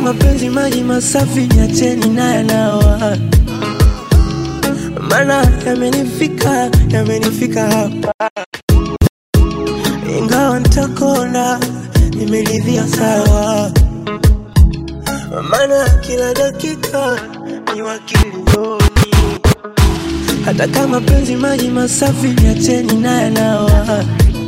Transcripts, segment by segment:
mapenzi maji masafi, niacheni na yanawa, maana yamenifika, yamenifika hapa, ingawa nitakona, nimeridhia sawa, maana kila dakika ni wakilioni, hata kama penzi maji masafi, niacheni na yanawa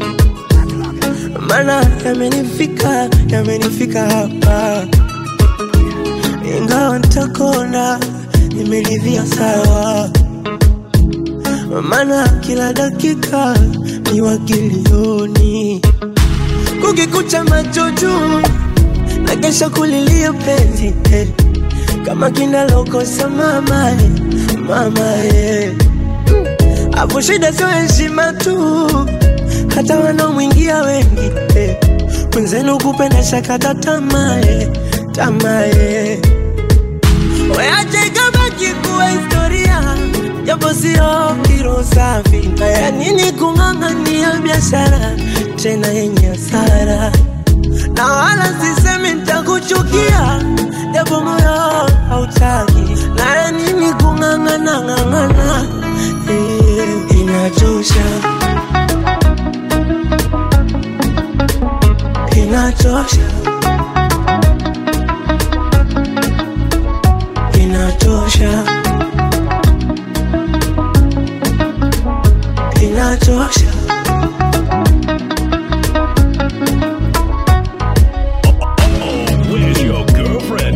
maana yamenifika, yamenifika hapa, ingawa nitakona, nimeridhia sawa, maana kila dakika ni wakilioni, kukikucha macho juu na kesha kulilia penzi eh, kama kinalokosa mama eh, mama eh. Hapo shida sio heshima tu, hata wanaomwingia wengi eh. Mwenzenu kupenda shakata tamaa eh, tamaa eh. Weache ikabaki kuwa historia, japo sio kiro safi. Ya nini kung'ang'ania biashara tena yenye hasara? Na wala sisemi nitakuchukia, japo moyo hautaki. Na ya nini kung'ang'ana ng'ang'ana, eh, inachosha inachosha, inachosha, inachosha. Where's your girlfriend?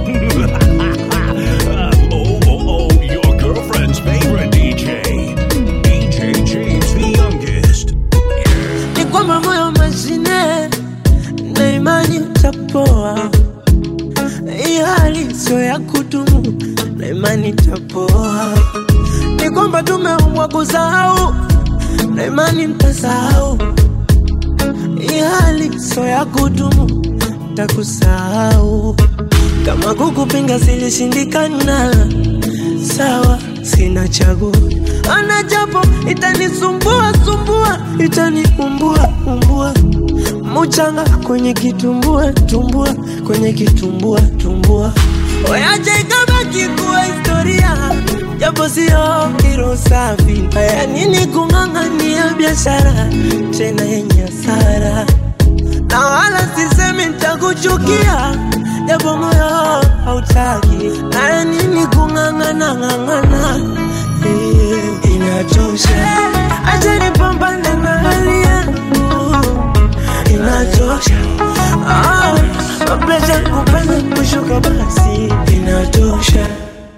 oh, oh, oh, your girlfriend's favorite DJ. DJ James the youngest. Ni kwamba moyo mashine na imani tapoa, hii hali sio ya kudumu na imani tapoa. Ni kwamba tumeumbwa kusahau na imani mtasahau, hii hali sio ya kudumu, takusahau. Kama kukupinga silishindikana, sawa, sina chaguo. Ana japo itanisumbua sumbua, itaniumbua umbua, muchanga kwenye kitumbua tumbua, kwenye kitumbua tumbua. Weache ikabaki kuwa historia, japo sio kiro safi. Ya nini kung'ang'ania biashara tena yenye hasara? na wala sisemi nitakuchukia, japo moyo hautaki. Na ya nini kung'ang'ana ng'ang'ana, eh, inachosha. Acha nipambane na hali yangu, inachosha. Ah, mapresha kupanda kushuka, basi inatosha.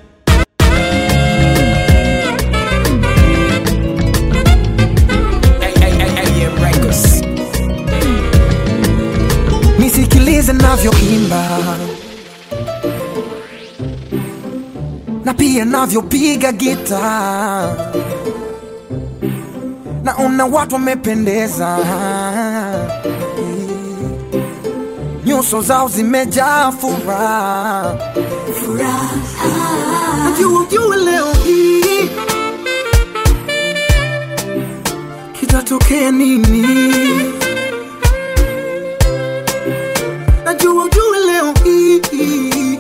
nisikilize navyoimba na pia navyopiga gita naona watu wamependeza nyuso zao zimejaa furaha najua ujue leo hii kitatokea nini najua ujue leo hii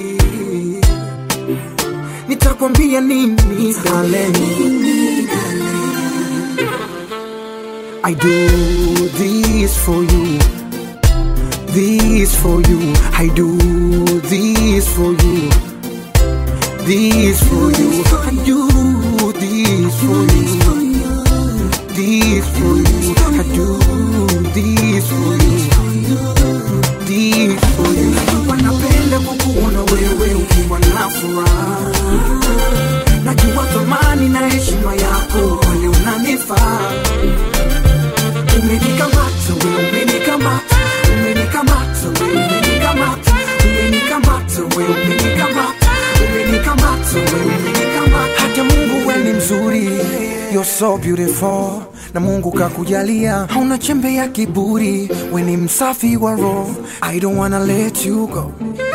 nitakwambia nini darling I do this for you this for you I do this for you this for you I do this for you this for you I do this for you this for you wanapenda kukuona wewe ukiwa na furaha najua thamani na heshima yako kwani unanifaa umenikamata we umenikamata umenikamata we umenikamata umenikamata we umenikamata umenikamata we umenikamata hata mungu we ni mzuri you're so beautiful na mungu kakujalia hauna chembe ya kiburi we ni msafi wa roho i don't wanna let you go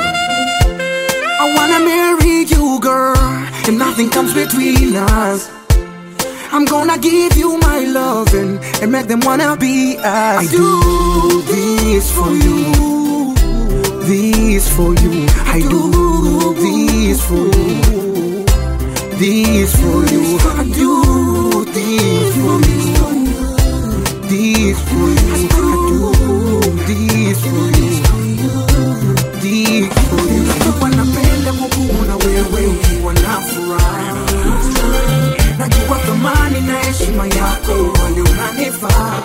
I wanna marry you, girl, and nothing comes between us. I'm gonna give you my loving and make them wanna be us. I do this for you, this for you. I do this for you. This for you. I do this for you. This for you. I do this for you. This for you. Wanapenda kukuona wewe ukiwa na furaha. Najua thamani na heshima yako wale unanifaa.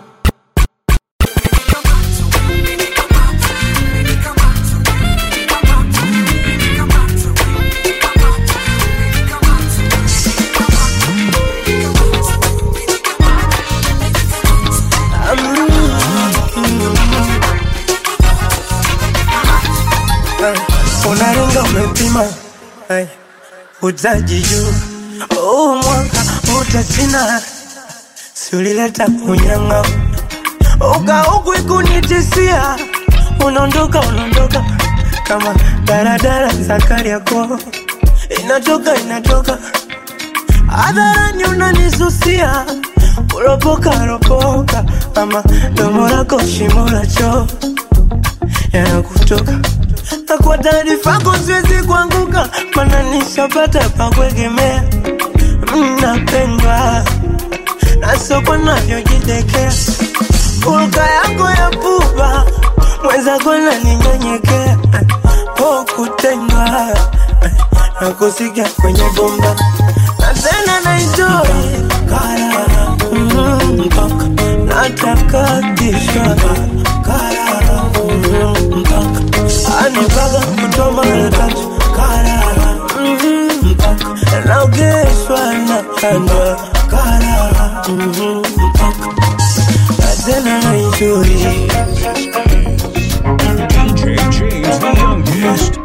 unaringa umepima Ay, utaji juu huu mwaka utasina siulileta kunyanga ukaukwi kunitisia unaondoka unaondoka kama daradara za Kariakoo inatoka inatoka hadharani unanisusia kuropoka ropoka ama domo lako shimo la choo yanakutoka na kwa taarifa yako siwezi kuanguka, mana nishapata pa kuegemea. Mnapendwa na soko navyojidekea, hulka yako ya pupa mwenzako naninyenyekea, po kutendwa na kusikia kwenye bomba na tena naenjoy karara mm, mpaka nataka kishwa karara mm, mpaka anipaga kutoa mara tatu karara mm, mpaka naogeshwa na kandwa karara mm, mpaka na tena naenjoy DJ James the youngest.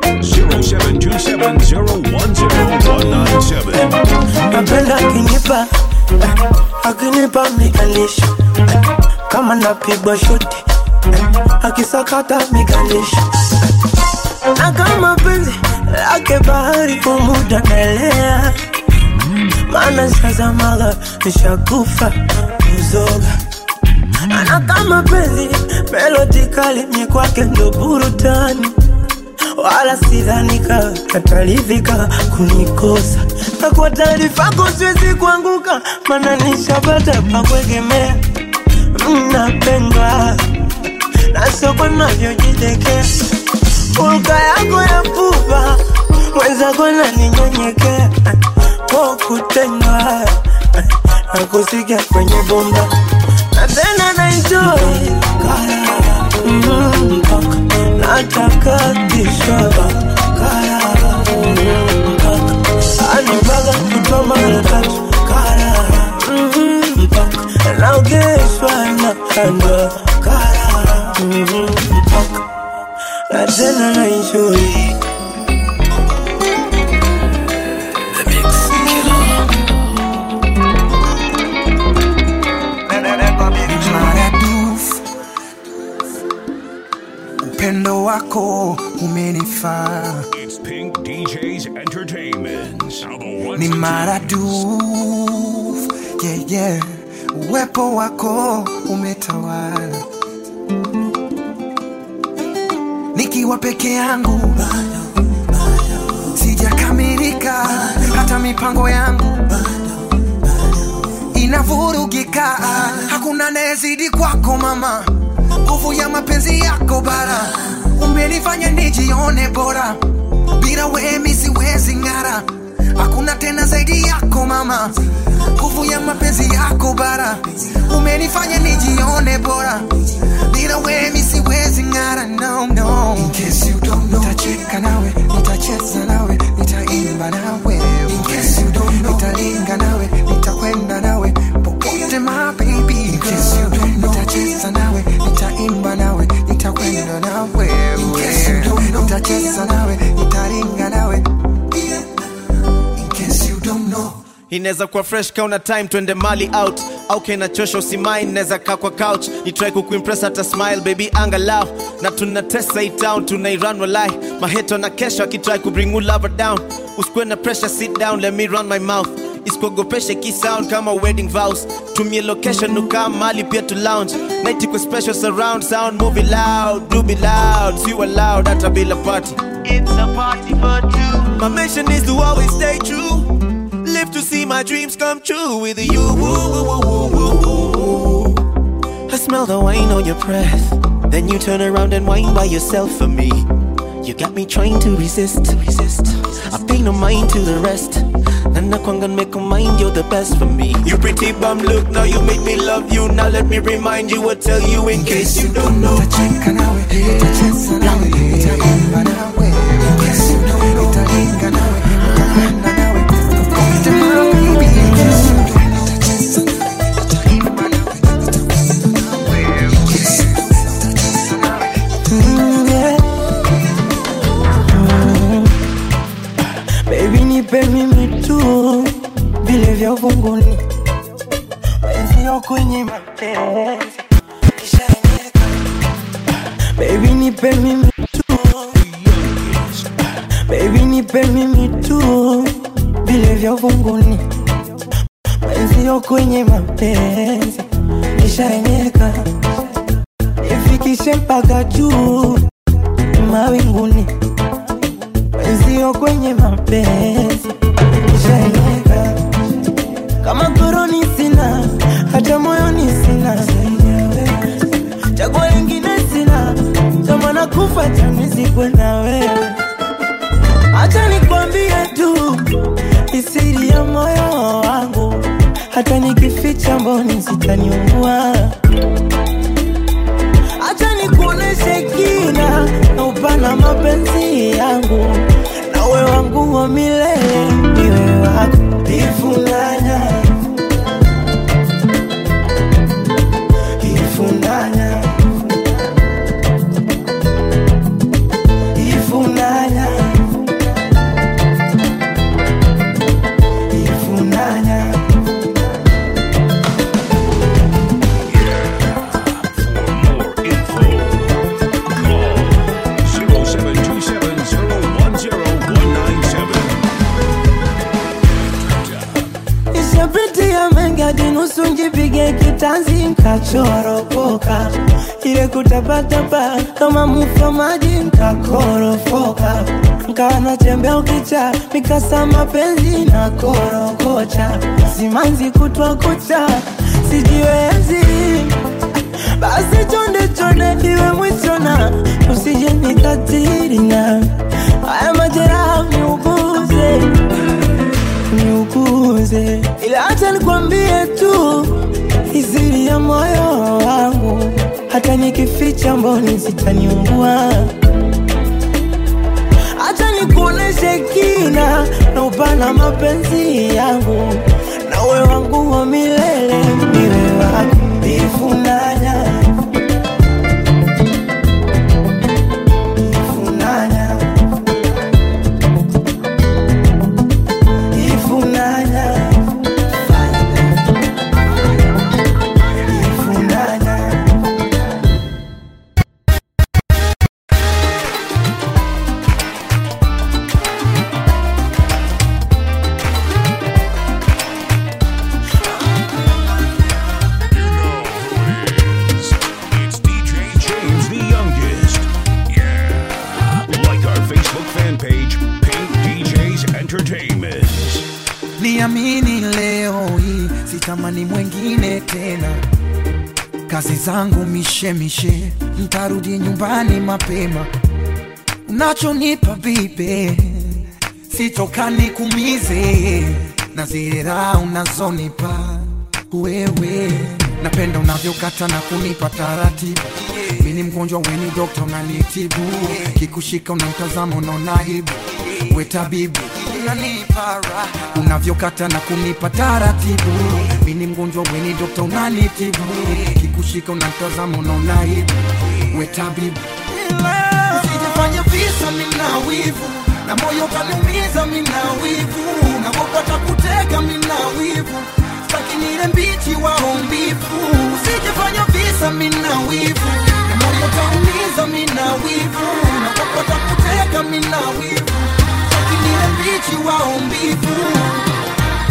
0727010197. napenda akinipa akinipa miganisho kama napigwa shoti akisakata miganisho na kama penzi lake bahari kumuda naelea maana sazamaga nishakufa kuzoga na kama penzi melodi kali mi kwake ndo burutani wala sidhanika atalivika kunikosa na kwa taarifa yako siwezi kuanguka mana nishapata pa kuegemea mnapendwa na soko navyojidekea hulka yako ya pupa mwenzako naninyenyekea po kutendwa na kusikia kwenye bomba na tena naenjoy karara mm, mpaka nataka kishaba karara mm, mpaka anipaga kutoa mara tatu karara mm, mpaka naogeshwa na kandwa karara mm, mpaka na tena naenjoy maradufu upendo wako umenifaa It's Pink DJs Entertainment. Now the ones ni and maradufu yeah, yeah. uwepo wako umetawala nikiwa peke yangu sijakamilika hata mipango yangu inavurugika hakuna nayezidi kwako mama nguvu ya mapenzi yako bara umenifanya nijione bora bila wemi siwezi ng'ara hakuna tena zaidi yako mama nguvu ya mapenzi yako bara umenifanya nijione bora bila wemi siwezi ng'ara no, no. In case you don't know, nitacheka nawe nitacheza nawe nitaimba nawe In case you don't know, nitalinga nawe nitakwenda nawe popote my baby In case you don't know, nitacheza nawe nitaimba nawe nitakwenda nawe In case you don't know, nitacheza nawe nitalinga nawe In case you don't know inaweza kuwa fresh kauna time twende mali out au kenachosha usimain naweza kaa kwa couch nitrai kukuimpress hata smile baby angalau na tunatesa hii town tunairan walai maheto na kesho akitrai kubring you lover down usikuwe na pressure sit down let me run my mouth isikuogopeshe kisound kama wedding vows tumie location ukaa mali pia to lounge night iko special surround sound movie loud do be loud see you loud hata bila party it's a party for two my mission is to always stay true live to see my dreams come true with you I smell the wine on your breath then you turn around and whine by yourself for me you got me trying to resist, resist. I pay no mind to the rest. And I can't make a mind, you're the best for me. You pretty bum look, now you make me love you. Now let me remind you, or tell you in case you don't know. Nitacheka nawe, nitacheza nawe, nitaimba nawe. Yes, you know. Nitalinga nawe, nitapenda nawe. Nitaimba baby, yes, you know. Nitacheza nawe, nitaimba nawe, nitapenda nawe. Yes, you know. Nitacheza nawe. Mm, yeah. Baby nipe mimi tu vile vya uvunguni wenzio kwenye mapenzi kishaenyeka Baby nipe mimi tu Baby nipe mimi tu vile vya uvunguni wenzio kwenye mapenzi kishaenyeka nifikishe mpaka juu mawinguni wenzio kwenye mapenzi nishaenyeka kama koroni sina hata moyoni sina chagua lingine sina tamana kufa chanizikwe na wewe hacha nikwambie tu isiri ya moyo wangu hata nikificha mboni zitaniungua Acha nikuoneshe kina na upana mapenzi yangu nawe wangu wa milele niwe wako ifunanya ifunanya ifunanya ifunanya For more info, call 0727019197. Nishapitia mengi hadi nusu njipige kitanzi nkachoropoka, ile kutapatapa kama mufa maji nkakorofoka, nkawa natembea ukicha mikasa mapenzi na korokocha, simanzi kutwa kucha sijiwezi basi chonde chonde iwe mwishona, usije nikatiri na haya majeraha niuguze niuguze, ila acha nikwambie tu iziri ya moyo wangu, hata nikificha mboni zitaniungua. Acha nikuoneshe kina na upana mapenzi yangu, nawe wangu wa milele, niwe wako ifunanya ifunanya ifunanya ifunanya You know who it is. It's DJ James the youngest. Yeah. Like our Facebook fan page, Pink DJs Entertainment. niamini leo hii sitamani mwengine tena kazi zangu mishemishe ntarudi nyumbani mapema unachonipa bibe sitokani kumize na zira unazonipa wewe napenda unavyokata na kunipa taratibu mini mgonjwa weni dokta unanitibu kikushika unamtazama unaona aibu we tabibu unanipa raha unavyokata na kunipa taratibu mini mgonjwa weni dokta unanitibu kikushika unamtazama unaona aibu we tabibu Usijifanye visa mina wivu na moyo kaniumiza mina wivu navopata kutega mina wivu staki nile mbichi waombivu usijifanya visa mina wivu na moyo kaniumiza mina wivu navopata kutega mina wivu staki nile mbichi waombivu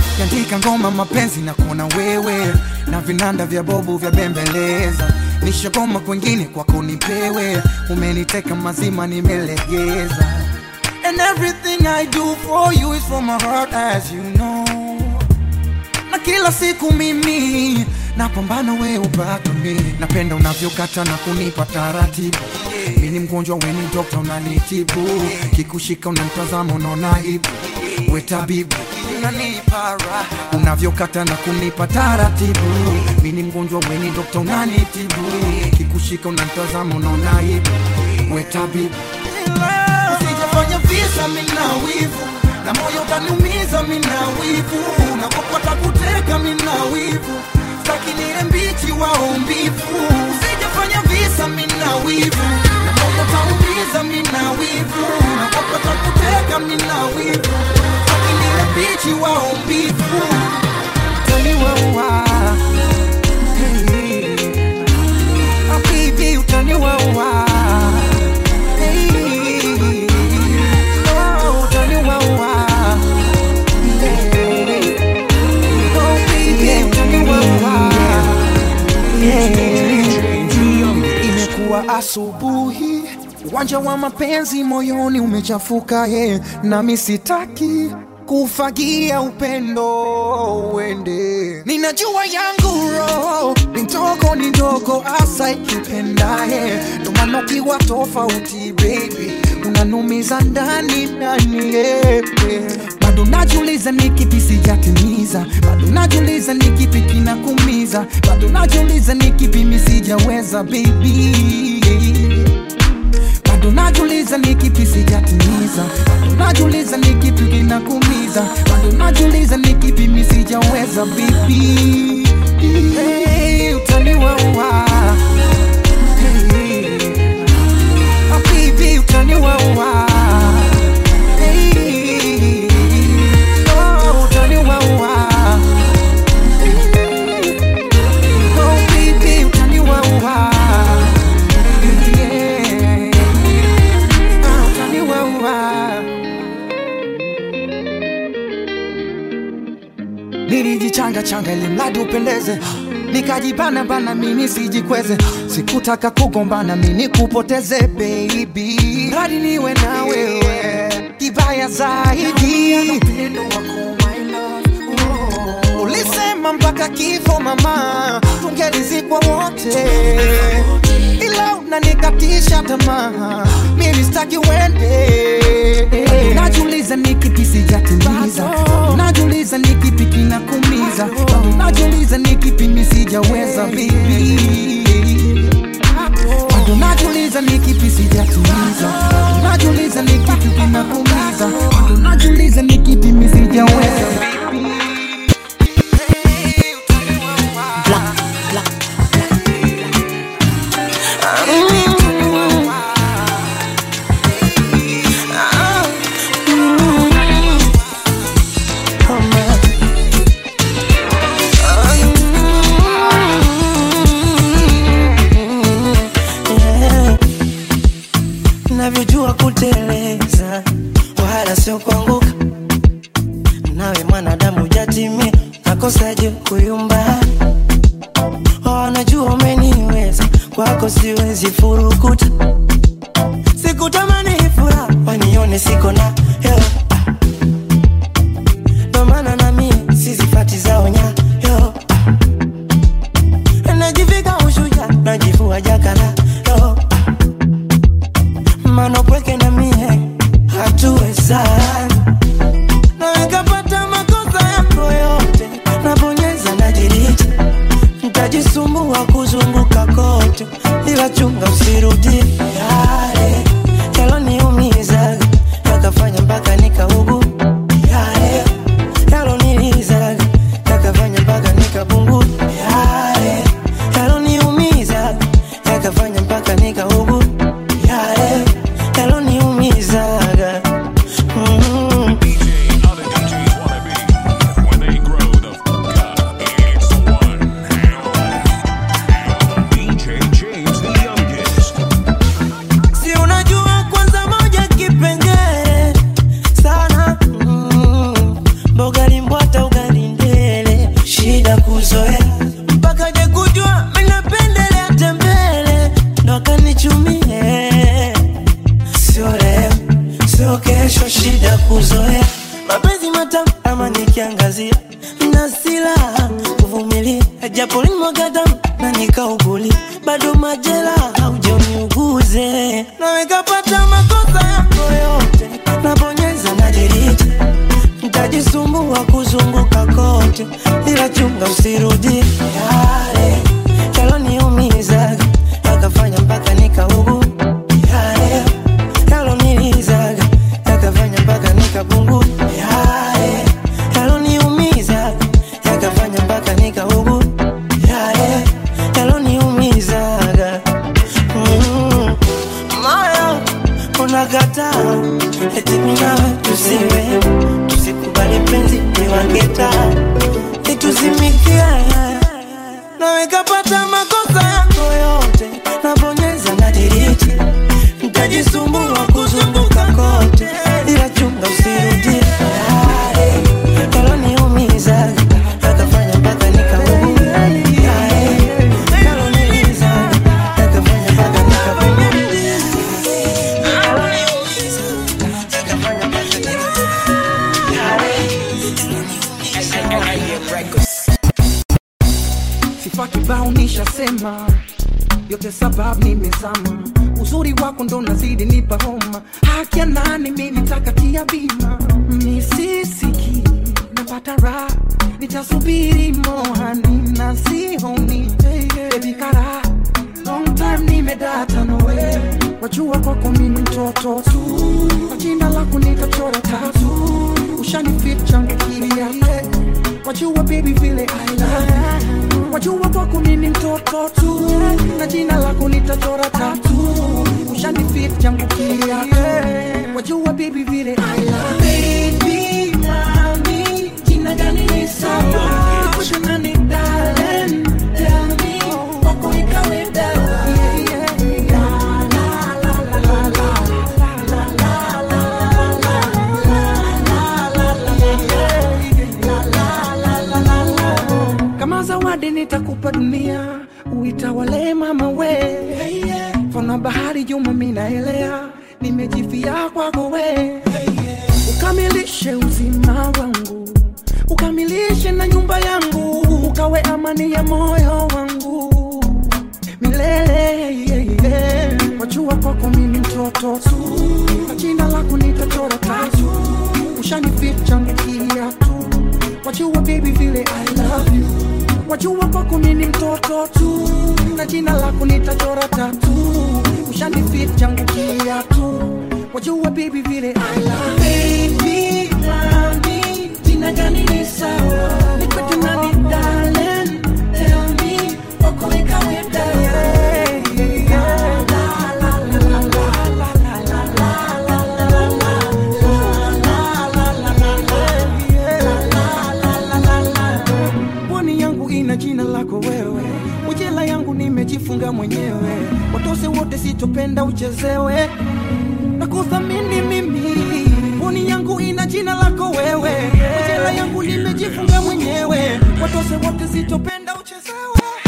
nikishika ngoma mapenzi na kuona wewe na vinanda vya bobu vya bembeleza nishagoma kwengine kwako nipewe umeniteka mazima nimelegeza and everything i do for you is from my heart as you know na kila siku mimi napambana we ubaki mi napenda unavyokata na kunipa taratibu mi ni mgonjwa weni dokta unanitibu kikushika unantazama unaona aibu we tabibu unanipa raha unavyokata na kunipa taratibu mi ni mgonjwa weni dokta unanitibu kikushika unantazama unaona aibu we tabibu sijafanya visa mina wivu na moyo utaniumiza mina wivu nakopata kuteka mina wivu staki nile mbichi wao mbivu sijafanya visa mina wivu na moyo utaumiza mina wivu nakopata kuteka mina wivu staki nile mbichi wao mbivu utaniwaua hey. Ah, baby utaniwaua hey. Oh, utaniwaua hey. Oh, baby utaniwaua imekuwa asubuhi uwanja wa mapenzi moyoni umechafuka he nami sitaki kufagia upendo uende ninajua yangu roho ni ndogo ni ndogo asa ikipendaye ndomana ukiwa tofauti baby unanumiza ndani ndani yeah. bado najiuliza ni kipi sijatimiza bado najiuliza ni kipi kinakumiza bado najiuliza ni kipi misijaweza baby bado najiuliza ni kipi sijatimiza bado najiuliza ni kipi kinakumiza bado najiuliza ni kipi misijaweza bibi hey, utaniwaua hey, ah, bibi utaniwaua hey, oh, utaniwaua oh, bibi utaniwaua yeah. Ah, utaniwaua nilijichanga changa ili mradi upendeze nikajibana bana mimi sijikweze sikutaka kugombana mimi kupoteze baby mradi niwe na wewe kibaya zaidi ulisema mpaka kifo mama tungelizikwa wote ila unanikatisha tamaa mimi sitaki uende najiuliza ni kipi sijatimiza najiuliza ni kipi kinakumiza najiuliza ni kipi misijaweza bibi bado najiuliza ni kipi sijatimiza najiuliza ni kipi kinakumiza bado najiuliza ni kipi misijaweza bibi navyojua kuteleza wala sio kuanguka nawe mwanadamu jatimia nakosaje kuyumba wanajua umeniweza kwako siwezi furukuta sikutamani furaha wanione siko na hela ndo maana na mie sizifati zao nyayo najivika ushuja najivua jakala yo mano pweke na mie hatuwezani na nikapata makosa yako yote nabonyeza najiri chunga usirudie yale yaloniumizaga yakafanya mpaka nikaugu yale yalonilizaga yakafanya mpaka nikabungu yale yaloniumizaga yakafanya mpaka nikaugu yale yaloniumizaga mm. moyo unakataa eti minawe tusiwe tusikubali penzi niwangeta ituzimikie nawe kapata makosa yako yote nabonyeza na diriti mtajisumbua kuzunguka kote ila chunga usirudie yale yaloniumizaga yakafanya mpaka nikaumia yale yaloniumizaga yakafanya mpaka nikaumia sifa kibao nishasema yote sababu nimezama uzuri wako ndo nazidi nipa homa haki ya nani mi nitakatia bima misisiki napata raha nitasubiri mohani na sihoni bebi kara long time nimedata nawe wajua kwako mimi mtoto tu kwa jina lako nitachora tatu ushanifit changu kilia wajua baby vile I love you wajua kwako mimi mtoto tu na jina lako nitachora tatu ushanifit changu kilia wajua baby vile I love you. baby nami jina gani ni sawa nikwete nani darling tell me kwako ikawe dawa yeah, yeah, yeah. La, la, la, la, la. kama zawadi nitakupa dunia uitawale mama we fana bahari juma minaelea nimejifia kwako we ukamilishe uzima wangu ukamilishe na nyumba yangu ukawe amani ya moyo wangu milele wajua kwako mimi mtoto tu kwa jina lako nitachora tatu ushanificha mkia tu wajua baby vile I love you wajua kwako mimi mtoto tu na jina lako nitachora tatu ushanificha mkia tu wajua baby vile I love you baby nami jina gani ni sawa nikwete nani darling tell me wako ikawe dawa pwani yangu ina jina lako wewe ujela yangu nimejifunga mwenyewe watose wote sitopenda uchezewe na kuthamini mimi pwani yangu ina jina lako wewe ujela yangu nimejifunga mwenyewe watose wote sitopenda uchezewe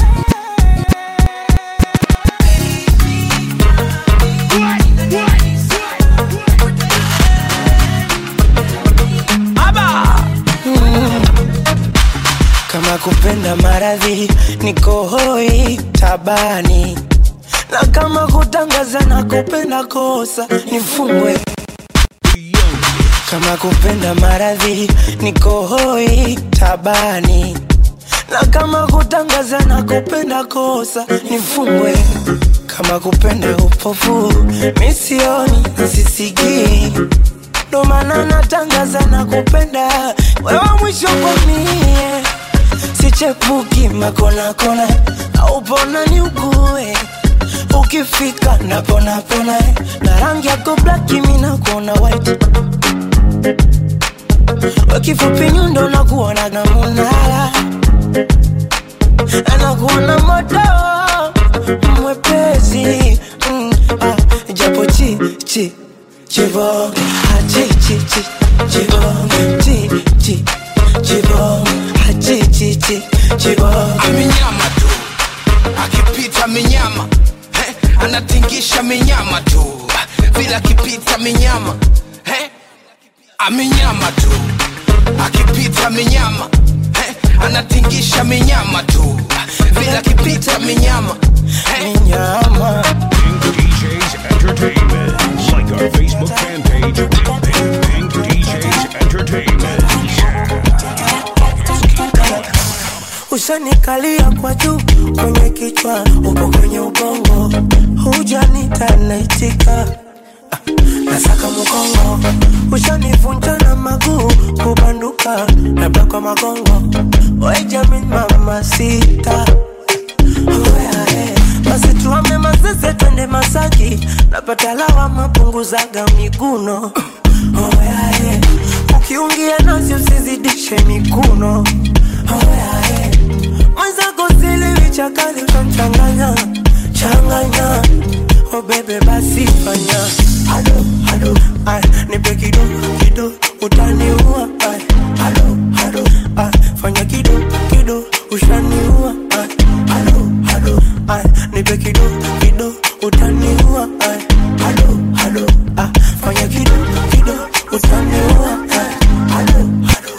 kama kupenda maradhi niko hoi tabani na kama kutangaza na kupenda kosa nifungwe kama kupenda maradhi niko hoi tabani na kama kutangaza na kupenda kosa nifungwe kama kupenda upofu misioni sisikii ndo maana natangaza na kupenda wewe mwisho komie sichepuki makonakona aupona ni ugue ukifika naponapona na rangi yako blaki minakuona white wakifupi nyundo nakuonaga munala anakuona moto mwepesi mm, ah, japo chi chi chibong ah, chi chi chi chibong chi chi chibong ah, chi chi chi chibong amenyama tu akipita minyama eh, anatingisha minyama tu vile akipita minyama eh, amenyama tu akipita minyama eh, anatingisha minyama tu vile akipita minyama eh, nyama Pink DJs Entertainment. Like our Facebook fan page, Pink, Pink DJs Entertainment. Yeah. ushanikalia kwa juu kwenye kichwa uko kwenye ubongo hujanita naitika nasaka mkongo ushanivunja na maguu kubanduka labda kwa magongo wejamin mama sita basi tuame mazeze twende masaki napata lawa mapunguzaga miguno oyae ukiungia nasi usizidishe mikuno oyae mwenzako siliwi chakali utamchanganya changanya oh bebe basi fanya halo halo ay nipe kido kido utaniua ay halo halo ay fanya kido kido ushaniua ay halo halo ay nipe kido kido utaniua ay halo halo ay fanya kido kido utaniua ay halo halo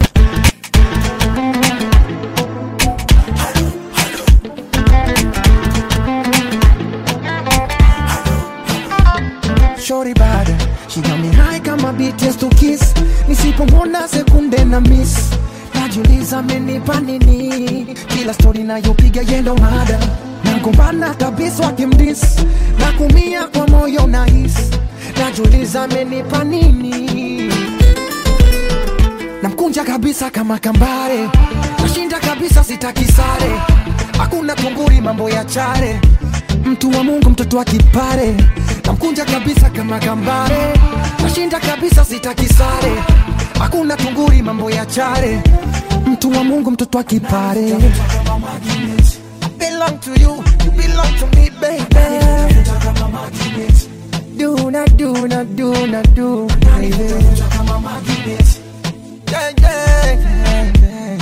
Shorty bad, she got me high kama BTS to kiss. Nisipomwona sekunde na miss, najiuliza amenipa nini? Kila story nayopiga yendo mada, nagombana kabisa wakimdis, na kumia kwa moyo na his, najiuliza amenipa nini? namkunja kabisa kama kambare, nashinda kabisa sitaki sare, hakuna tunguri mambo ya chare, mtu wa Mungu mtoto wa kipare, namkunja kabisa kama kambare, nashinda kabisa sitaki sare, hakuna tunguri mambo ya chare, mtu wa Mungu mtoto wa kipare. I belong to you, you belong to me, baby. Do not do not do not do, baby. Yeah, yeah, yeah, yeah.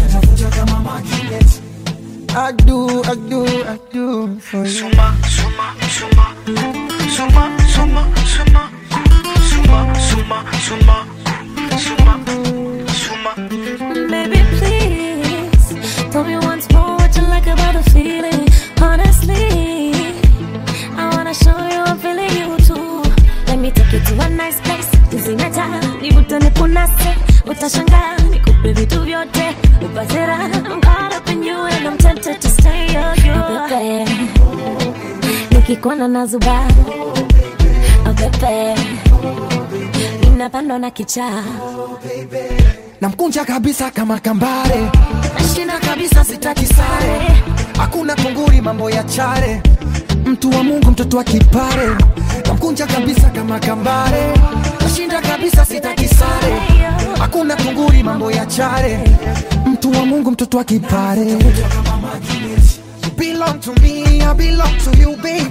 I do, I do, I do for you. Suma, suma, suma, suma, suma, suma, suma, suma, suma, suma, suma. Baby, please tell me once more what you like about the feeling. Honestly, I wanna show you I'm feeling you too. Let me take you to a nice place. Kuzingataa, nivutane kunase, utashangaa nikupe vitu vyote, upate raha. I'm caught up in you and I'm tempted to stay on you. Pepe, nikikuona na zuba, oh pepe, ninapandwa na kichaa. namkunja kabisa kama kambare, nashinda kabisa sitaki sare, hakuna tunguri mambo ya chare, mtu wa Mungu mtoto wa kipare, namkunja kabisa kama kambare, nashinda kabisa sitaki sare, hakuna tunguri mambo ya chare, mtu wa Mungu mtoto wa kipare. You belong to me, I belong to you, baby.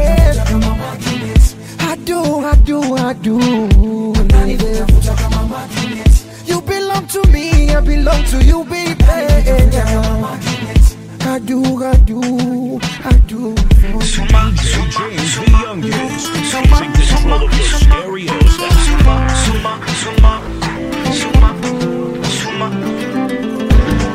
I do, I do, I do. baby. You belong to me, I belong to you, baby. I do, I do, I do. DJ James the youngest. Seizing control of your stereo system. Suma, suma, suma, suma.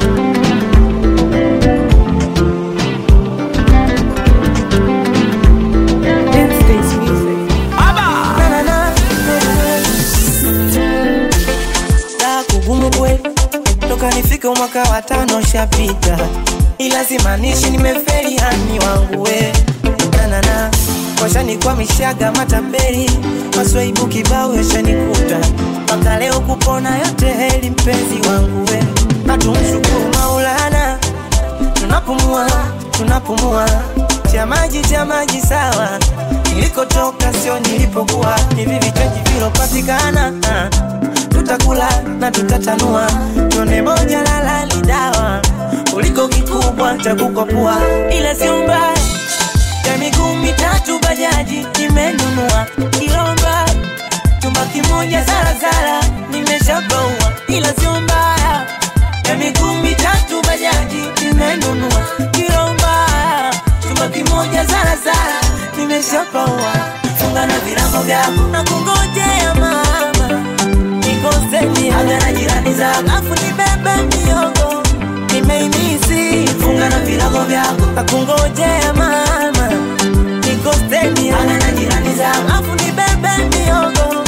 la kugumu kweli toka nifike mwaka wa tano shapita ila simanishi nimeferi hani wangu we nanana washanikwamishaga matapeli maswaibu kibao yashanikuta mpaka leo kupona yote heli mpenzi wangu we natumshukuru maulana tunapumua tunapumua cha maji cha maji sawa nilikotoka sio nilipokuwa hivi vichaji vilopatikana ah. tutakula na tutatanua tone moja lala ni dawa kuliko kikubwa cha kukwapua ila sio mbaya ya miguu mitatu bajaji nimenunua kilomba chumba kimoja zarazara nimeshabaua ila sio mbaya ya miguu mitatu bajaji nimenunua kilomba chumba kimoja zarazara nimeshapaua funga na vilango vyako na kungojea mama nikoseni aga na jirani zako afu nibebe miogo nimeimisi funga na vilago vyako nakungojea mama nikoseni aga na jirani zako afu nibebe miogo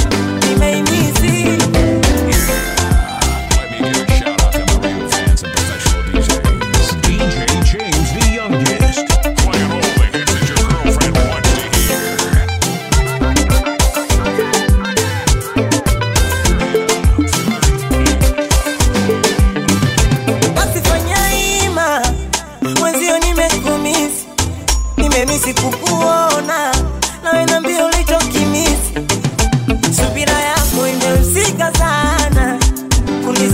nimeimisi Let me give a shout out to my real fans and professional DJs.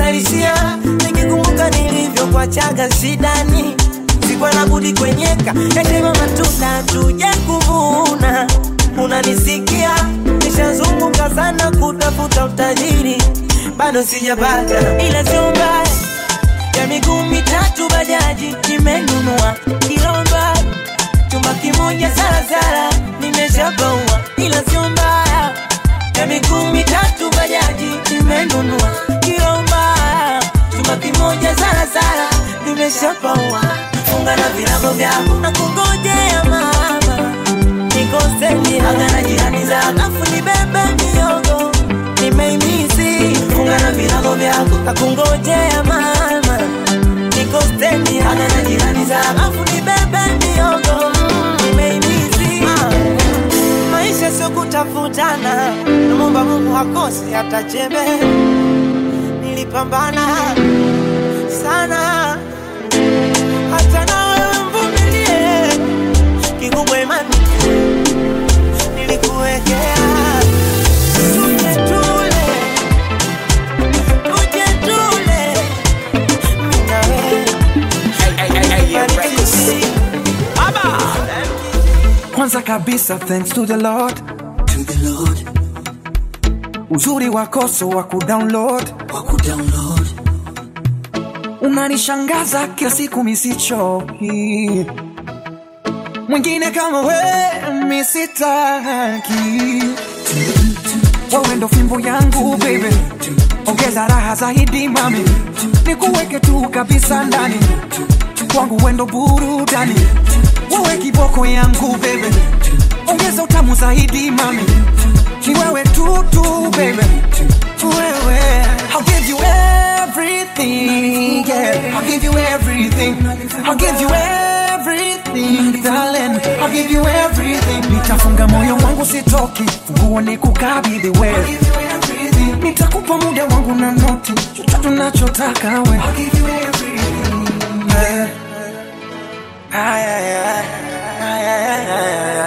uhalisia nikikumbuka nilivyokuachaga shidani sikuwa na budi kwenyeka yatema matunda tuje kuvuna unanisikia nishazunguka sana kutafuta utajiri bado sijapata ila sio mbaya ya miguu mitatu bajaji nimenunua kilomba chumba kimoja salasala nimeshapaua ila sio mbaya ya miguu mitatu bajaji nimenunua kilomba chumba kimoja salasala nimeshapaua funga na virago vyako na kungojea mama nikoseni aga na jirani zako afu nibebe miogo nimeimisi funga na virago vyako na kungojea mama nikoseni aga na jirani zako afu nibebe miogo nimeimisi maisha sio kutafutana namwomba mungu hakosi hata chembe nilipambana sana hata nawe mvumilie kikubwa imani tu nilikuwekea tuje tule tuje tule mimi na wewe Bariki kusi- kwanza kabisa thanks to the lord To the Lord, uzuri wakoso wa kudownload wa kudownload unanishangaza kila siku misichoki mwingine kama we misitaki wewe ndo fimbo yangu baby ongeza raha zaidi mami nikuweke tu kabisa ndani kwangu wendo burudani wewe kiboko yangu baby ongeza utamu zaidi mami ni wewe tu tu baby wewe I'll give you everything yeah I'll give you everything I'll give you everything darling I'll give you everything nitafunga moyo wangu sitoki funguo ni kukabidhi wewe nitakupa muda wangu na noti chochote unachotaka we I'll give you everything yeah. Ay, ay, ay, ay, ay, ay,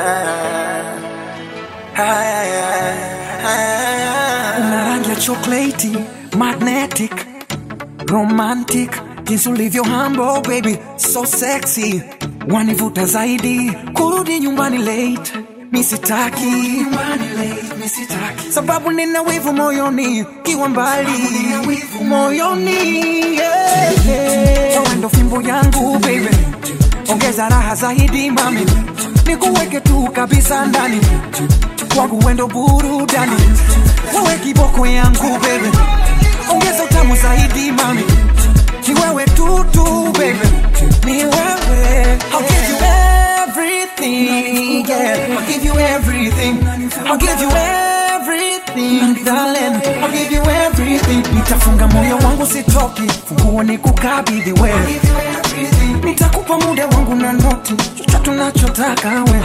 ay, ay, ay, ay. Una rangi ya chocolate, magnetic, romantic, jinsi ulivyo humble baby, so sexy, wanivuta zaidi, kurudi nyumbani late misitaki sababu nina wivu moyoni kiwa mbali moyoni yeah, yeah. Wewe ndo fimbo yangu baby ongeza raha zaidi mami nikuweke tu kabisa ndani kwangu wendo burudani wewe kiboko yangu baby ongeza utamu zaidi mami ni wewe tu tu baby ni wewe I'll give you everything yeah I'll give you everything I'll give you everything darling I'll give you everything nitafunga moyo wangu sitoki funguo ni kukabidhi wewe nitakupa muda wangu na noti chochote unachotaka we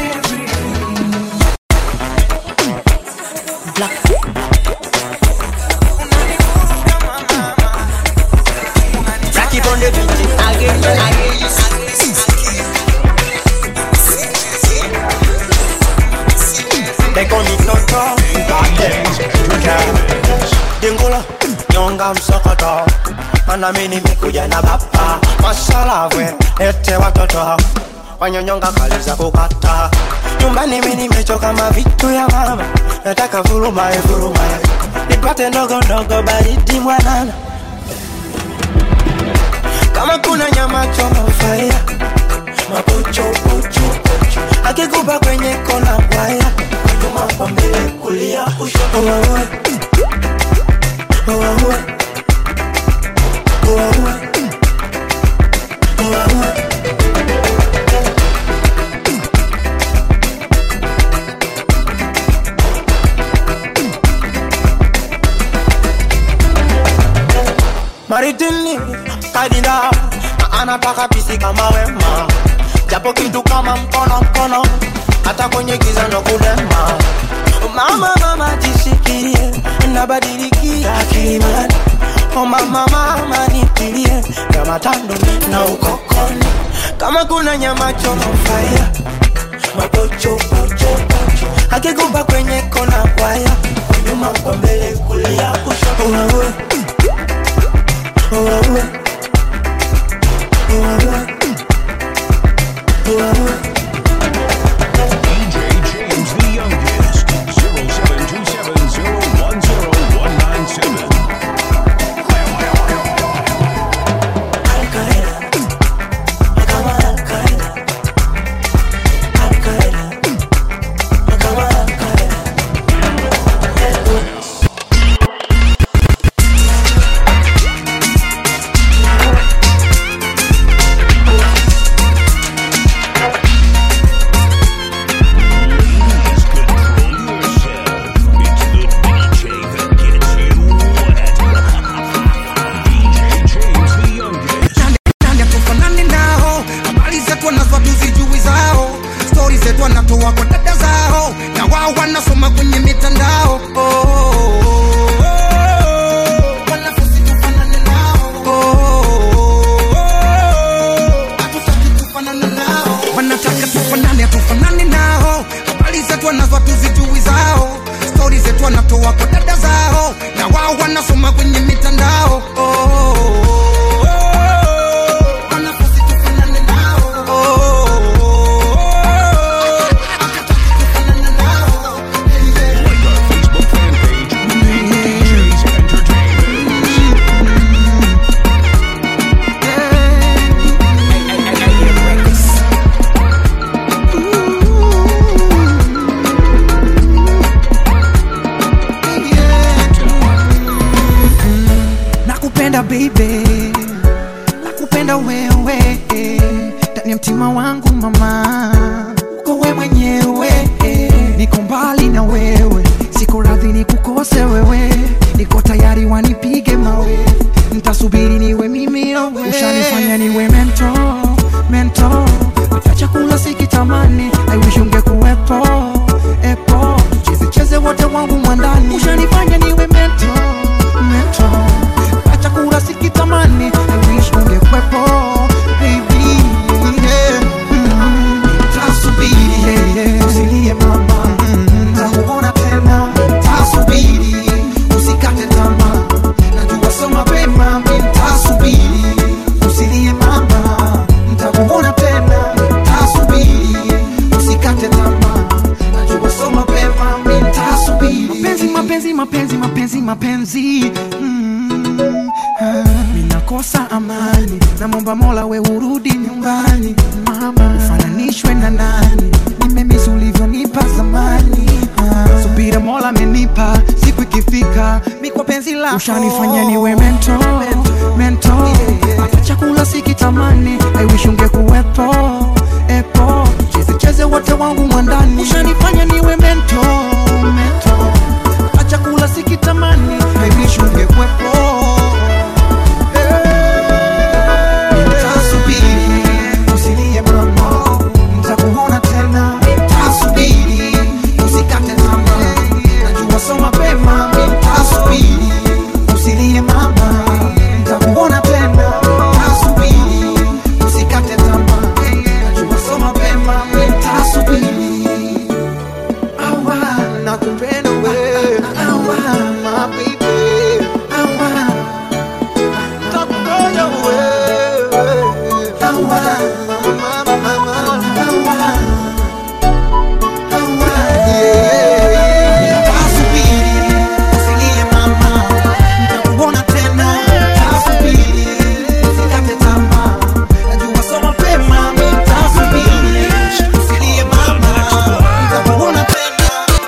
Rock it on the beat again and again. They call me Toto, Dingola, nyonga msokoto Mana mimi nimekuja na bapa Masalavwe, ete watoto Wanyonyonga kali za kukata Nyumbani mimi nimechoka mavitu ya mama Nataka vurumae vurumae Nipate ndogo ndogo baridi mwanana kama kuna nyama choma fire mapocho pocho pocho akikupa kwenye kona waya nyuma kwa mbele kulia kushoto wawe wawe wawe wawe maritini kadinda na anataka pisi kama wema japo kitu kama mkono mkono hata kwenye giza ndo kudema mama mama jishikirie nabadilikia kilimani oh mama mama nitilie kama tando na ukokoni kama kuna nyama choma fire mapocho pocho pocho akikupa kwenye kona kwaya nyuma kwa mbele kulia kushoto wawe uwe. Uwe. Uwe. DJ James the youngest. 0727010197. Please control yourself. It's the DJ that gets you wet. DJ James the youngest. nani atufanani nao habari zetu wanazwa tuzijui zao stori zetu wanatoa kwa dada zao na wao wanasoma kwenye mitandao oh, oh, oh, oh. Wanafunzi tufanane nao. Oh, oh, oh. Hatutaki tufanane nao. wanataka tufanane hatufanani nao habari zetu wanazwa tuzijui zao stori zetu wanatoa kwa dada zao na wao wanasoma kwenye mitandao oh, oh, oh, oh. Wanafunzi tufanane nao. Oh, oh, oh, oh. Hatutaki tufanane nao. Like our Facebook fan page, DJ's Entertainment. nakupenda baby nakupenda wewe ndani ya mtima wangu mama uko we mwenyewe niko mbali na wewe siko radhi ni kukose wewe niko tayari wanipige mawe ntasubiri niwe mimi owe ushanifanya niwe mento mento hata chakula sikitamani I wish ungekuwepo epo cheze cheze wote wangu mwandani ushanifanya niwe mento mento hata chakula sikitamani I wish ungekuwepo baby yeah. mm. tasubiri yeah, yeah. usilie mama mm. takuona tena tasubiri usikate tamaa najua so mapema mi tasubiri usilie mama ntakuona tena tasubiri usikate tamaa najua so mapema mi tasubiri mapenzi mapenzi mapenzi mapenzi mapenzi mm. ah. minakosa amani namwomba mola we urudi nyumbani mama ufananishwe na nani nimemisi ulivyonipa zamani ah. subira mola amenipa siku ikifika mikwa penzi lako ushanifanya niwe mento mento hata chakula sikitamani I wish ungekuwepo epo cheze cheze wote wangu mwandani ushanifanya niwe mento mento hata chakula sikitamani I wish ungekuwepo Nitasubiri, usilie mama, nitakuona tena. Nitasubiri, usikate tamaa, najua so mapema. Nitasubiri, usilie mama, nitakuona tena. Nitasubiri, usikate tamaa, najua so mapema. Nitasubiri. Awa, nakupenda wewe. Awa, my baby. Awa, Takugoja wewe. Awa, mama, mama, awa. Awa, yeah. Nitasubiri, usilie mama. Nitakuona tena. Nitasubiri, usikate tamaa. Najua so mapema. Nitasubiri, usilie mama. Nitakuona tena.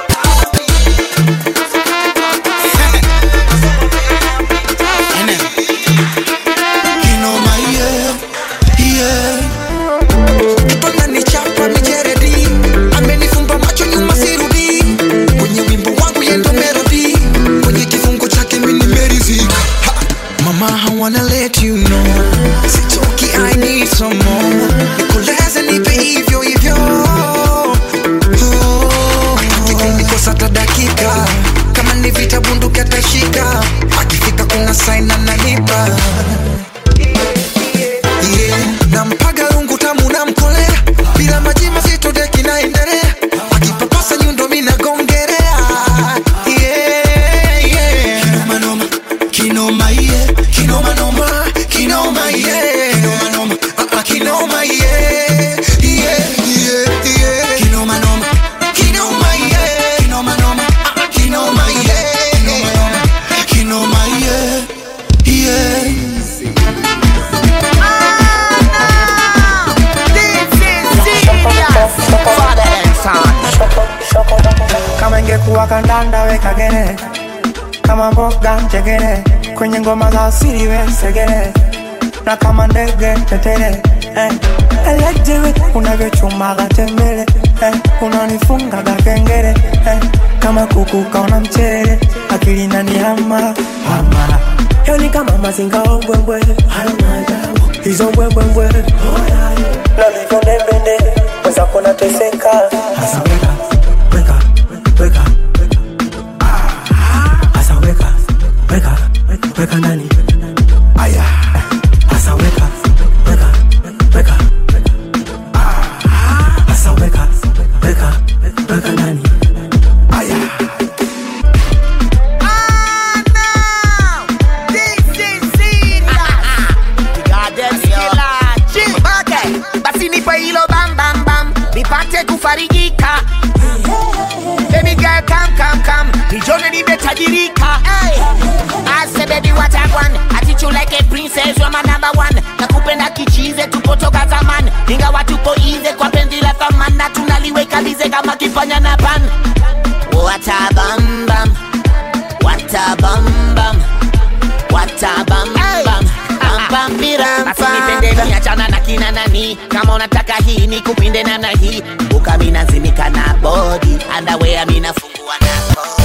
Kinoma, yeah, yeah. Mpaka nichapa mijeredi amenifumba macho nyuma sirudi kwenye wimbo wangu yendo melody kwenye kifungo chake mimi nimeridhika Ha! mama I wanna let you know sitoki I need some more nikoleze nipe hivyo hivyo Oh, akikosa hata dakika kama ni vita bunduki atashika akifika kuna sign ananipa yeah. nampaga rungu tamu namkolea bila maji mazito deki naendelea akipapasa nyundo minagongerea yeah, yeah. Kinoma noma, kinoma, yeah. Kinoma noma, kandanda weka gere kama mboga njegere kwenye ngoma za asili we segere na kama ndege tetere eh. elejewe unavyochumaga tembele eh. unanifungaga kengere eh. kama kuku kaona mchele akili nani hama hama yo ni kama mazinga ombwembwe hizo mbwembwembwe nalivyo ndembende weza kuona teseka hasa weka weka weka hasa weka weka weka ndani aya hasa weka weka weka hasa weka weka weka ndani aya basi nipe hilo bam bam bam nipate kufarijika Baby girl come come come Nijone nimetajirika hey. I say baby what I want Attitude like a princess you're my number one Nakupenda kichize tupo toka zaman Ingawa tupo ize kwa penzi la thaman Na tunaliweka lize kama kifanya na pan What a bam bam What a bam bam What a bam bam Bam bam biram Basi nipende ni achana na kina nani Kama unataka hii ni kupinde na na hii Buka mina zimika na body Underwear mina fungua na body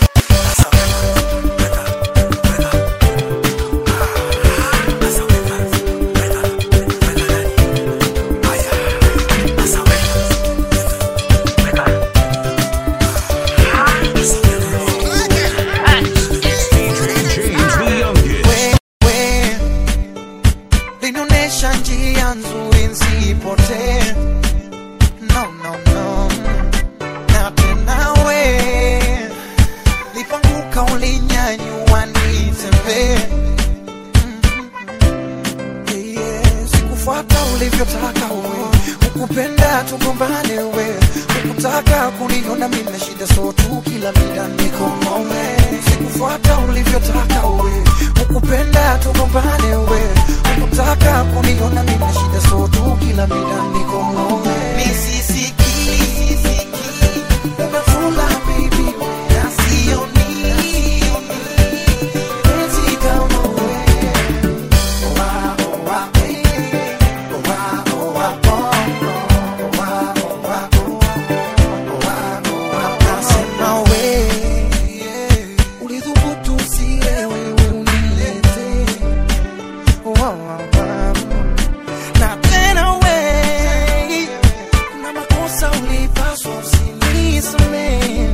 James the youngest. linaonyesha njia nzuri nsipotee no, no, no. na tena we lipanguka ulinyanyua nitembee Mm, yeah. sikufuata ulivyotaka we ukupenda tugombane we ukutaka kuniona mina shida so tu kila mida nikomome sikufuata ulivyotaka we ukupenda tugombane we ukutaka kuniona mina shida so tu kila mida nikomome misisiki umefula baby na sioni penzi kama we Nasema we ulithubutu usile wewe unilete na tena we kuna makosa ulipaswa usinisamehe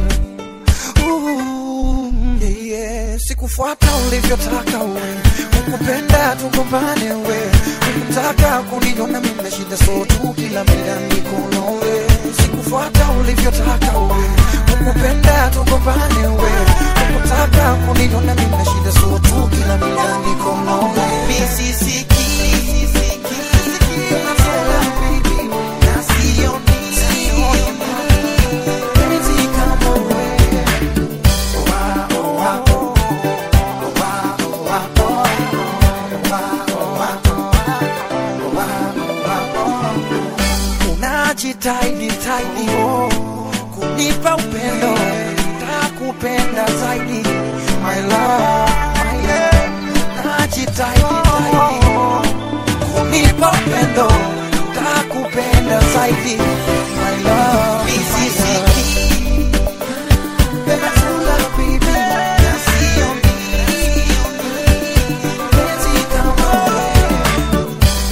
Ooh, yeah, yeah. sikufuata ulivyotaka we ukupenda tugombane we ukutaka kuniona mime shida so tu kila mida nikono we sikufuata ulivyotaka we ukupenda tugombane we ukutaka kuniona mime shida so tu kila mida nikono we misisiki Unasema, baby, na sioni. Penzi kama wewe unajitahidi taidi oh, kunipa upendo takupenda zaidi my love, my love. najitahidi taidi kunipa upendo takupenda zaidi my love, misisiki Peninsula, baby, na sioni. Penzi kama wewe.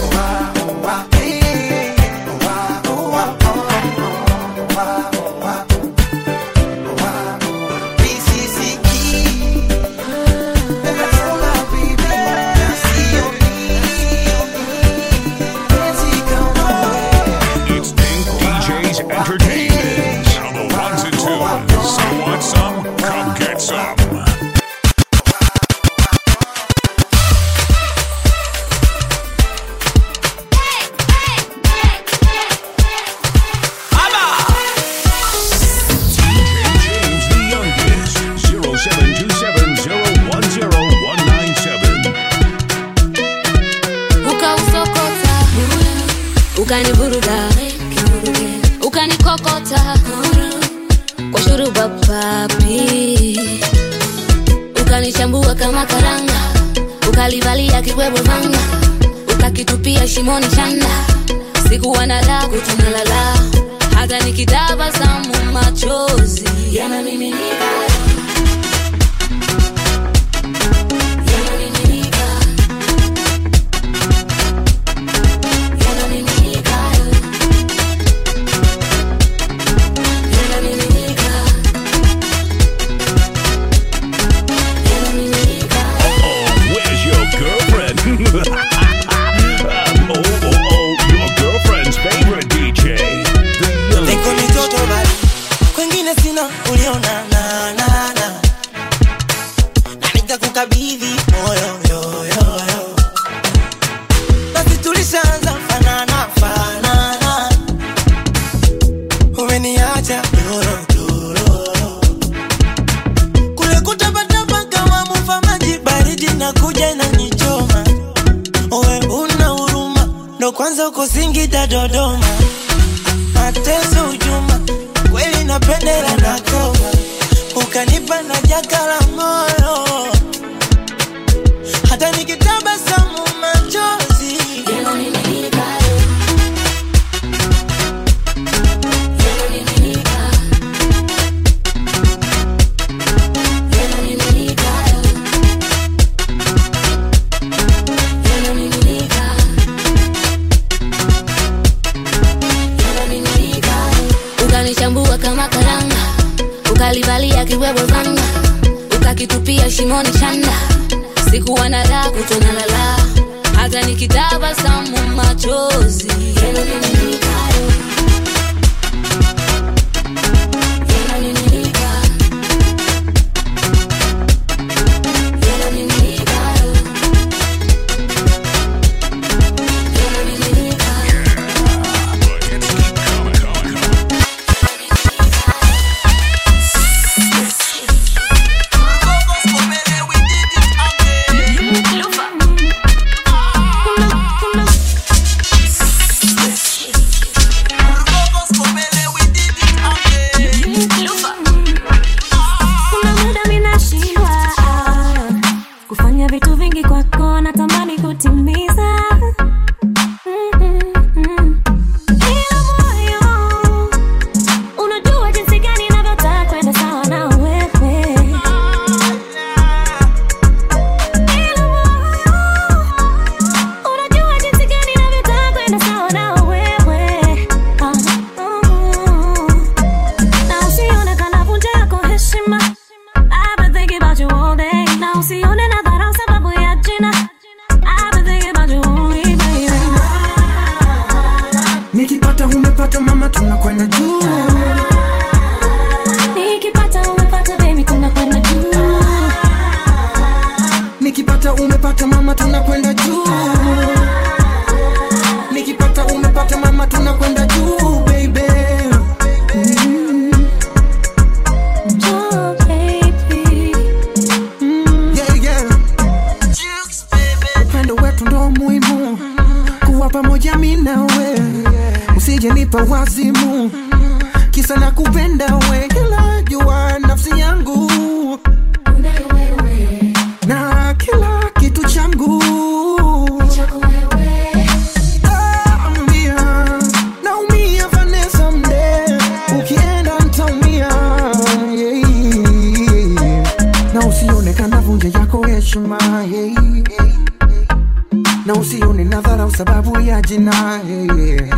It's Pink DJs Entertainment. The ones and twos. So want some? Come get some. James the youngest. 0727010197. ukausokota ukanivuruga ukanikokota kwa shuruba papi ukanichambua kama karanga ukalivalia kibwebwe vanga ukakitupia shimoni chanda sikuwa na la kutunalala hata nikitabasamu machozi yanamiminika yanamiminika yanamiminika yanamiminika yanamiminika Oh, where's your girlfriend? um, oh, oh, oh, your girlfriend's favorite DJ. The niko youngest. mitoto bali kwengine sina uliona na na na na nikakukabidhi moyo yo yo yo basi tulishaanza fanana fanana umeniacha doro doro kule kutapatapa kama mufa maji baridi na kuja na nichoma uwe una huruma ndo kwanza uko Singida Dodoma mateso ujuma kweli napendela na koma ukanipa na jaka la moyo hata nikitabasamu machozi yanamiminika yanamiminika yanamiminika yanamiminika yanamiminika ukanichambua kama karanga ukalivalia kibwebwe vanga ukakitupia shimoni chanda sikuwa na la kutonalala hata nikitabasamu machozi yanamiminika yanamiminika yanamiminika yanamiminika The hits keep coming, coming, coming. kuna muda minashindwa kufanya vitu vingi kwako natamani kutimiza Mm-mm-mm. Ila moyo, unajua jinsi gani navyotaka kwenda sawa na wewe Ila moyo, unajua jinsi gani navyotaka kwenda sawa na wewe Ah, mm. na usione kanavunja yako heshima I've been thinking about you all day. Na usione nadharau sababu ya jina I've been thinking about you only, baby. nikipata umepata mama tunakwenda juu Nikipata umepata baby tunakwenda juu nikipata umepata mama tunakwenda juu nikipata umepata mama tunakwenda juu baby mm. Oh, baby. yeah, yeah. upendo wetu ndo muhimu kuwa pamoja mi nawe usije nipa wazimu kisa na kupenda we kila jua nafsi yangu na kila kitu changu Naumia, naumia Vanessa mde ukienda ntaumia yeah. na usione kanavunja yako heshima yeah. na usione nadharau sababu ya jina yeah.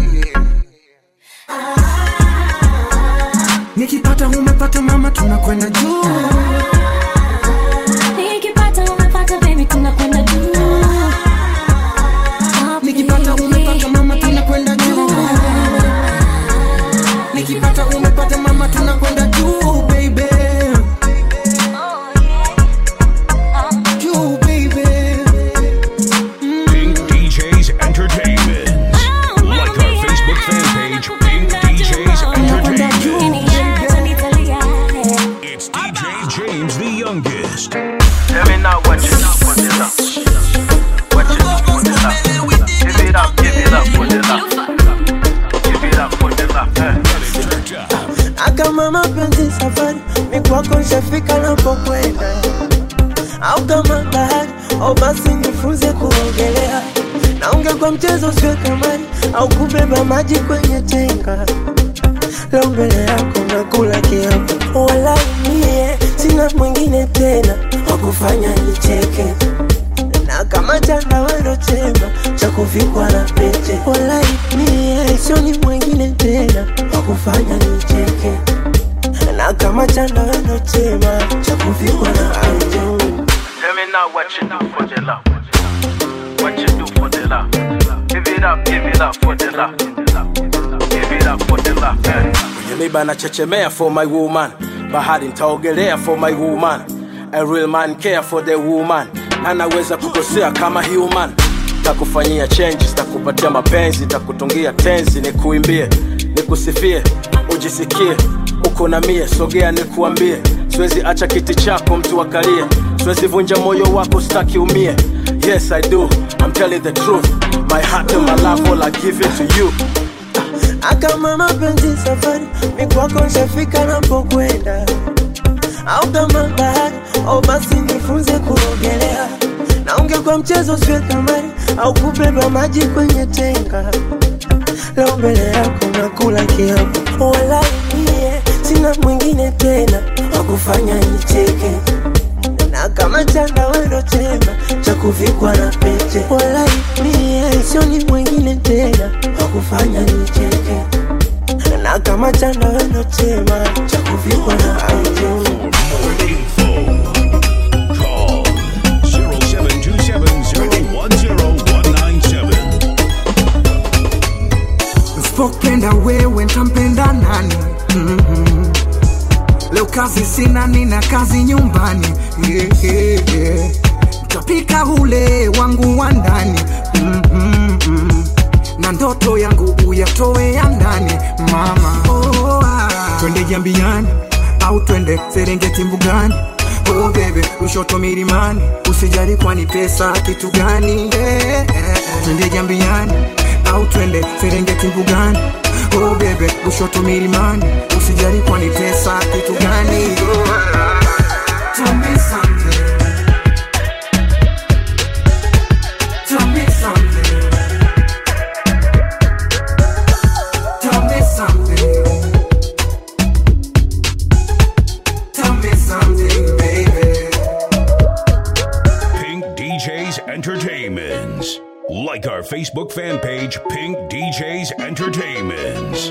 nikipata umepata mama tunakwenda juu Nikipata umepata baby tunakwenda juu Ah, nikipata baby. umepata mama tunakwenda juu nikipata umepata mama tunakwenda juu baby juu baby Pink DJs Entertainment. Like our Facebook fan page, Pink DJs Entertainment. Niacha nitalia. It's DJ James napokwenda au kama bahari au basi nifunze kuogelea naonge kwa mchezo usiwe kamari au kubeba maji kwenye tenga leo mbele yako nakula kiapo wala mie sina mwingine tena wakufanya nicheke na kama chandawano chema cha kuvikwa na pete wala mie sioni mwingine tena wakufanya nicheke na kama chandawano chema cha kuvikwa na pete Tell me now what you do for the love. What you do for the love. Give it up, give it up for the love. Give it up for the love. Yeah. kwenye miba nachechemea for my woman bahari ntaogelea for my woman a real man care for the woman na naweza kukosea kama human takufanyia changes takupatia mapenzi takutungia tenzi nikuimbie nikusifie ujisikie uko na mie sogea nikuambie siwezi acha kiti chako mtu akalie siwezi vunja moyo wako staki umie yes i do i'm telling the truth my heart and my love all i give it to you akama mapenzi safari mikwako nshafika napokwenda au kama bahari au basi nifunze kuogelea naonge kwa mchezo siwe kamari au kubeba maji kwenye tenga leo mbele yako nakula kiapo wala mie sina mwingine tena wakufanya nicheke na kama chandawano chema cha kuvikwa na pete wala mie sioni mwingine tena wakufanya nicheke na kama chandawano chema cha kuvikwa na pete Call 0727010197. Usipopenda wewe ntampenda nani? mm Leo kazi sina, nina kazi nyumbani yeah, yeah, yeah. Ntapika ule wangu wa ndani mm-hmm. na ndoto yangu uyatoe ya ndani mama. Oh, ah. Twende jambiani au twende Serengeti mbugani Oh bebe, ushoto milimani, usijali kwani pesa kitu gani? Eh, eh, eh. Twende jambiani au twende Serengeti mbugani Oh bebe, ushoto milimani, usijali kwani pesa kitu gani? Oh, ah. Tell me something. Tell me something. Tell me something. Tell me something, baby. Pink DJs Entertainments. Like our Facebook fan page, Pink DJs Entertainments.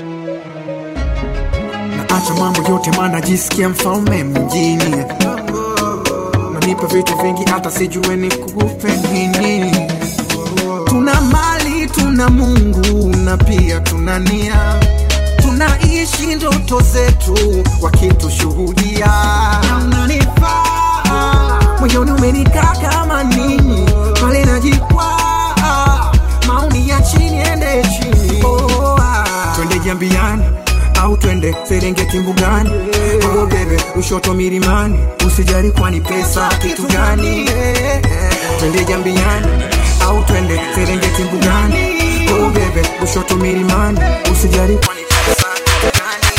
acha mambo yote maana jisikia mfalme mjini nanipa vitu vingi hata sijue ni kupe nini tuna mali tuna mungu na pia tuna nia tunaishi ndoto zetu wakitushuhudia Na unanifaa moyoni umenikaa kama nini pale najikwaa maoni ya chini ende chini oh, ah. twende jambiani au twende serengeti mbugani oh, bebe ushoto milimani usijali kwani pesa kitu gani twende jambiani au twende serengeti mbugani oh, bebe ushoto milimani usijali kwani pesa kitu gani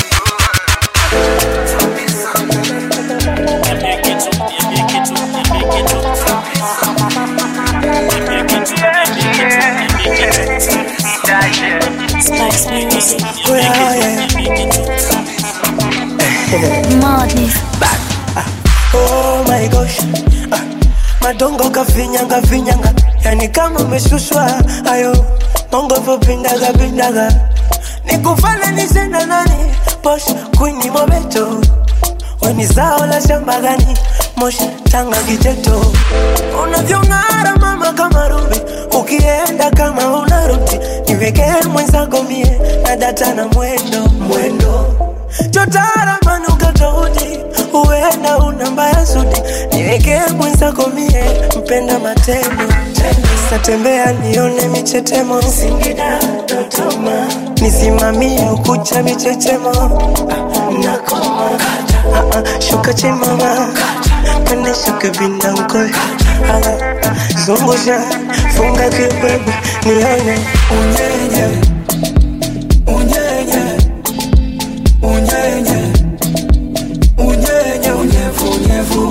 Madness. Oh my gosh ah, madongo kafinyanga finyanga yani kama umeshushwa ayo mongo vopindaga pindaga nikufale nisenda nani posh kwini mobeto weni zao la shamba gani mosh tanga kijeto unavyong'ara mama kama rubi ukienda kama unarudi niwekee mwenzako mie na data na mwendo mwendo chotara manuka tofauti huenda una mbaya zudi niwekee mwenzako mie mpenda matendo satembea nione michetemo singida dodoma nisimamie ukucha michechemo Ah, nakoma Ah, ah, shuka chimama pande shuka binda mkoe Ah, ah, zungusha funga kibwebwe nione unyenye unyenye unyenye unyenye unyevu unyevu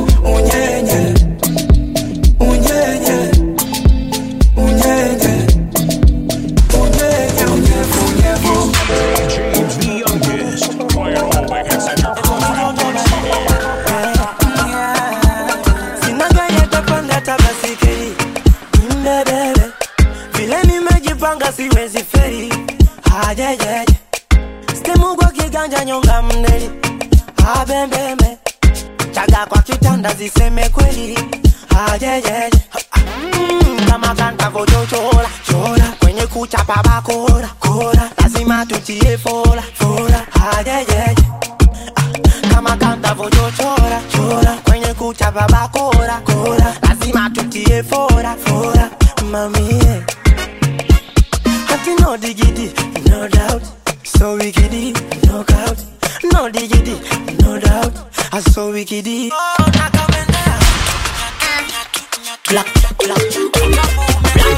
abebebe vile nimejipanga siwezi feri ajejeje stimu kwa kiganja nyonga mneli abembembe chaga kwa kitanda ziseme kweli ajejeje Mm, kama kanta vochochora chora kwenye kuchapa bakora kora lazima tutie fora fora ajejeje kama kanta vochochora chora kwenye kuchapa bakora kora lazima tutie fora fora mamie hati no digidi no doubt so wikidi no doubt no digidi no doubt I so wikidi oh, nakamendea Black, black,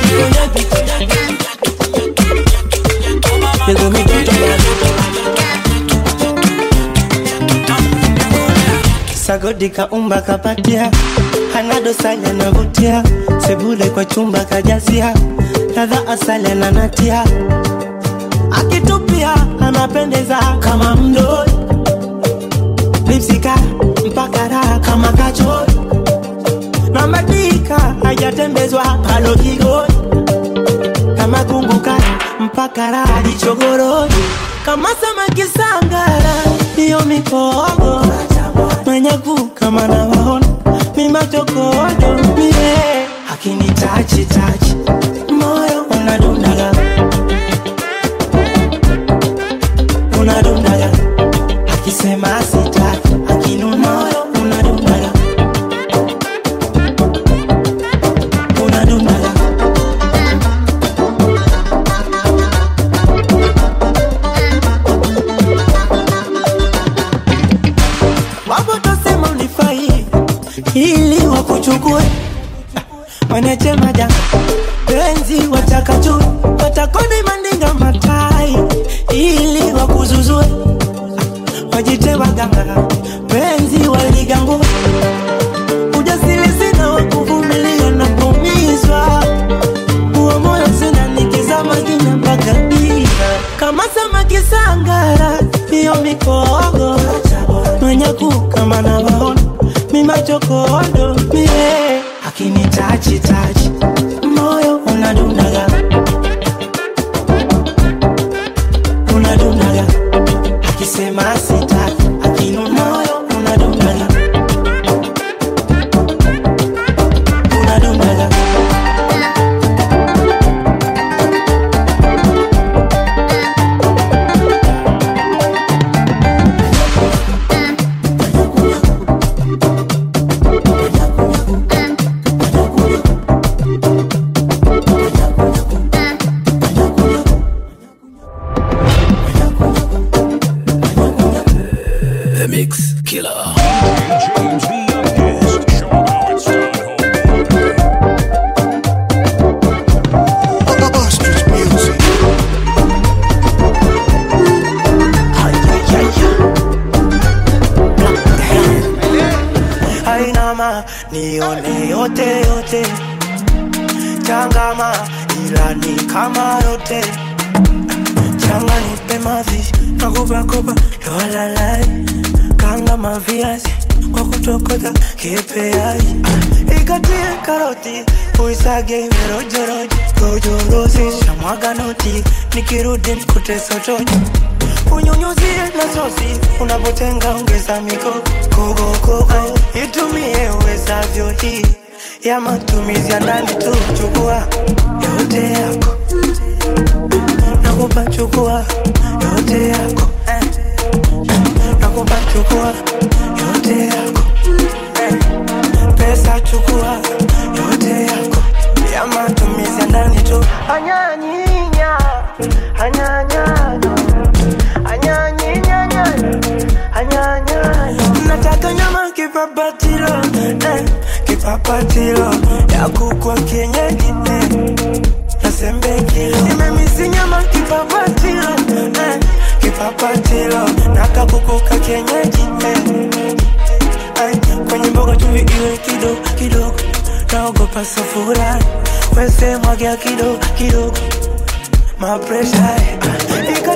sagodi kaumba kapatia hana dosari anavutia sebule kwa chumba kajazia ladha asali ananatia akitupia anapendeza kama mdoi lipsika mpaka raha kama kachoi na madika hajatembezwa palo kigoi kama kunguka mpaka raha dichogoroi kama samaki sangara ndiyo mikogo manyaku kama nawaona mimachokodo mie akini tachi tachi moyo unadundaga unadundaga akisema sitaki akinu moyo unadundaga unadundaga wapo tosema unifai ili wakuchukue wanachemaja penzi watakaju watakoni mandinga matai ili wakuzuzue wajite waganga penzi waligangu ujasiri sina wakuvumilia na kuumizwa huo moyo sina nikizama kina mpaka dira kama samaki sangara hiyo mikogo manyaku kama nawaona mimachokodo mie akini tachi tachi moyo unadundaga unadundaga akisema sitaki akinu moyo unadundaga unadundaga The Mix Killer. James the youngest. Show 'em how it's done, ainama nione yote yote changama ila ni kama yote changa nipe mavi nakupakopa yowalalai kanga maviazi kwa kutokota kipeai ikatie karoti uisage merojoroji rojorosi shamwaga noti nikirudi mkute sotoji unyunyuzie na sosi unapotenga ongeza miko kogokogo itumie uwezavyo hii ya matumizi ya ndani tu chukua yote yako nakupa chukua yote yako eh. nakupa chukua yote yako eh. pesa chukua yote yako ya matumizi ya ndani tu anyanyinya anyanyanya anyanyinyanya anyanyanya nataka nyama kipapatilo eh. kipapatilo ya kukwa kienyeji eh. nasembe kilo nimemisi nyama kipapatilo eh. kipapatilo nakakukuka kienyeji eh. Ay, kwenye mboga chumvi iwe kidogo kidogo naogopa safura wese mwagia kidogo kidogo mapresha ikatie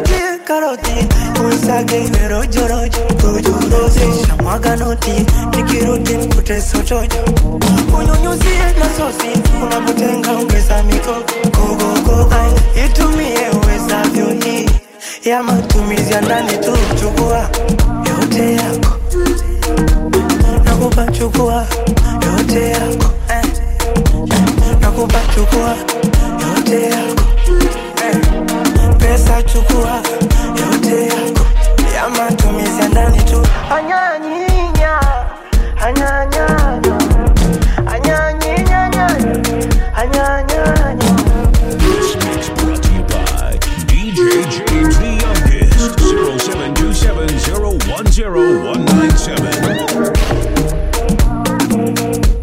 karoti usage iwe rojorojo rojorozi shamwaga noti nikirudi nikute sotojo unyunyuzie na sosi unapotenga ongeza mikoko kogogo ai itumie uwezavyo hii ya matumizi ya ndani tu chukua yote yako nakupa chukua yote yako eh. nakupa chukua yote yako eh. pesa chukua yote yako ya matumizi ya ndani tu anyanyinya anyanyanya anyanyinyanya anyanyanya This mix brought to you by DJ James the Youngest. 0727 010 197.